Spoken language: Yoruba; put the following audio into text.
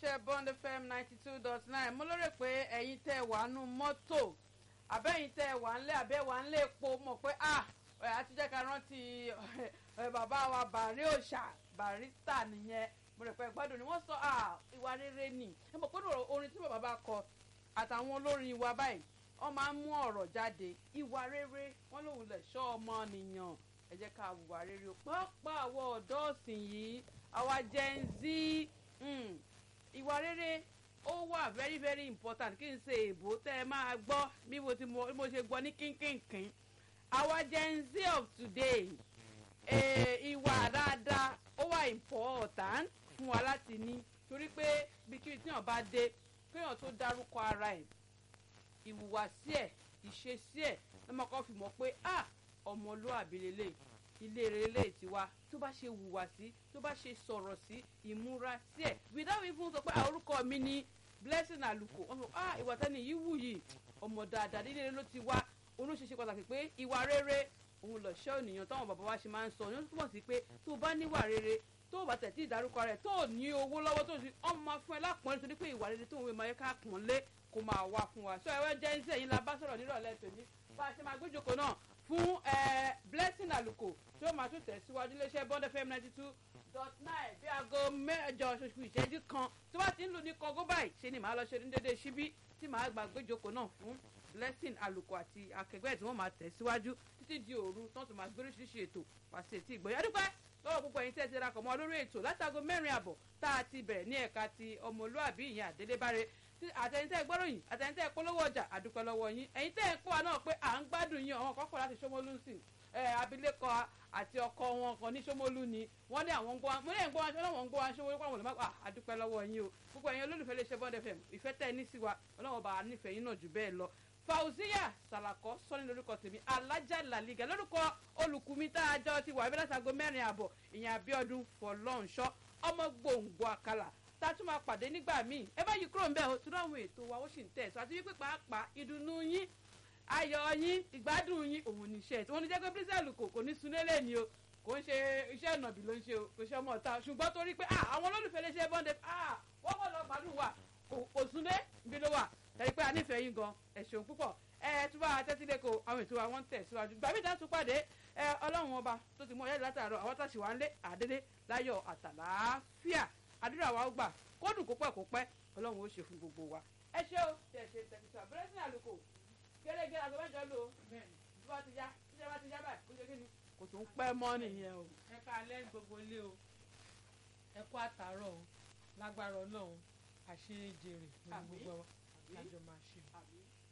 iléeṣẹ́ bond fm ninety two dot nine mo lérò pé ẹ̀yin tẹ́ wà nù mọ́tò àbẹ́yìn tẹ́ wà ńlẹ̀ àbẹ́ wà ńlẹ̀ epo mọ̀ pé ah ẹ̀ àti jẹ́ ká rántí ẹ̀ bàbá wa bàrí òòṣà barista nìyẹn mo rẹ̀ pé gbádùn ni wọ́n sọ ah ìwà rere nì ẹ mọ̀ pé orin tí bàbá bá kọ àtàwọn olórin wa báyìí wọ́n máa ń mú ọ̀rọ̀ jáde ìwà rere wọ́n lòun lè ṣọ́ ọmọ nìyàn ẹ jẹ́ ká wùwà rere o pàápàá àwọn ọ̀dọ́ ọ̀sìn yìí àwa gen z ìwà rere ó wà very very important kí n ṣe èbó tẹ́ ẹ máa gbọ́ bí mo ti mo ṣe gbọ́ ní kínkínkín àwa gen z of today ìwà dáadáa ó wà important fún wa láti ní torí pé bí kí tíyàn bá dé kéèyàn tó dárúkọ ara ẹ̀ ìhùwàsí ẹ̀ ìṣesí ẹ̀ lọ́mọ kan fi mọ̀ pé ah ọmọlúwàbí lélẹ̀ ilé rere ti wá tó bá ṣe hùwà sí tó bá ṣe sọ̀rọ̀ sí ìmúra sí ẹ̀ without even sọ pé orúkọ mi ni blessing àlùkò wọn sọ ah ìwà tẹ́ni yìí wù yìí ọmọ dáadáa nílé rere ló ti wá olóṣèṣe pàtàkì pé ìwà rere òun lọ̀ṣọ́ ènìyàn táwọn bàbá wa ṣe máa ń sọ ní ó túmọ̀ sí pé tó bá níwà rere tó bá tẹ̀ tí ìdárúkọ rẹ̀ tó ní owó lọ́wọ́ tó sì ọmọ máa fún ẹ lápọ̀nlé torí pé ìwà rere tó ń wé máa yẹ ká pọ̀n lé kó máa wá fún wa sọ ẹwẹ́ jẹ́ iṣẹ́ yín la bá sọ̀rọ̀ nírọ̀lẹ́ tòní bá a ṣe máa gbéjòkó náà fún blessing àlùkò tí ó máa tún tẹ̀síwájú iléeṣẹ́ bond fm ninety two dot nine bí aago mẹ́jọ ṣoṣù ìṣẹ́jú kan tí wọ́n ti ń lù ní kọ́gó báyìí ṣe ni màá lọ ṣe ní dédé síbí tí màá gbà gbéjòkó náà fún blessing àlùkò àti akẹgbẹ́ tí wọ́n máa tẹ̀síwájú títí di òru tó tún máa gbé oríṣiríṣi ètò pàṣẹ tí ìgbọ̀nyá dúpẹ́ lọ́wọ́ púpọ̀ yín tẹ́ ti ra kọ̀ mọ́ lórí ètò látago mẹ́rin àbọ̀ tá a ti bẹ̀rẹ̀ ní ẹ̀ka ti ọmọlúàbí ìyẹn àdélébáre àtẹ̀yìntẹ́ gbọ́ròyìn àtẹ̀yìntẹ́ polówó ọjà àdúpẹ́ lọ́wọ́ yín ẹ̀yin tẹ́ ẹ̀ ń kó wa náà pé à ń gbádùn yín àwọn kọ́kọ́ láti Ṣómólú sí ẹ̀ abilékọ àti ọkọ wọn kan ní Ṣómólú ni wọ́n ní àwọn ń gbọ́ mo ní ẹ̀ ń gbọ́ wọn ṣọlọ́wọ́n ń gbọ́ wọn Ṣómólú pàwọn olùmọ̀ àdúpẹ́ lọ́wọ́ yín o gbogbo ẹ̀yin olólùfẹ́ lè ṣe Bond FM ìfẹ́ tẹ́ ẹ ní sí wa ọlọ́wọ́ bá a nífẹ̀ẹ́ yín náà jù bẹ́ẹ̀ lọ fauziya salako sọni lórúkọ tèmi alájà làlígà lórúkọ olùkùnmi tá a jọ ti wà ẹbí látago mẹ́rin àbọ̀ ìyẹn Abíọ́dún fọlọ́nṣọ́ ọmọ gbòǹgbò àkàlà tá a tún máa pàdé nígbà míì ẹ bá yí kúrò ń bẹ̀ ọ́ tún àwọn ètò wa ó sì ń tẹ̀ sọ àti wípé pàápàá ìdùnnú yín ayọ̀ yín ìgbádùn yín òun níṣẹ́ tí wọ́n ní jẹ́ pé bírísẹ̀lù kò kò ní sunélé ni o kò ń ṣe iṣẹ́ ìnàbì ló ń ṣe o kò ṣe ọmọ ọ̀tá ṣùgbọ́n torí pé àwọn olólùfẹ́ lè ṣe bọ́ndẹ̀ wọ́n kọ́ lọ gbádùn wa kò sunlé ibi ló wà tẹ̀lé pé a nífẹ̀ẹ́ yín gan ẹ ṣeun púpọ̀ ẹ tún bá tẹ́tí lẹ́kọ̀ọ́ àwọn ètò àwọn tẹ̀ síwájú gbàmí ìdá tún pàdé ẹ ọlọ́run ọba tó ti mú ọyá látàárọ̀ àwọn tàṣì wá ń lé àdédé láyọ̀ àtàlàáfíà àdúrà wa ó gbà kó dùn kó pẹ́ kó pẹ́ ọlọ́run ó ṣe fún gbogbo wa ẹ ṣé o tẹ̀ ṣe tẹ̀síṣà bẹ́rẹ̀ sí àlùkò gẹ́gẹ́ àgọ́ mẹ́jọ lò bí wọ́n ti yá bí wọ́n ti yá báyìí kó ṣe kí ni kò tún pẹ́ mọ́ nìyẹn o. ẹ ká alẹ́ gbogbo ilé o ẹ kú àtàárọ̀ o lágbára ọlọ́run àṣírí jèrè ní gbogbo wa lájọ máa ṣe.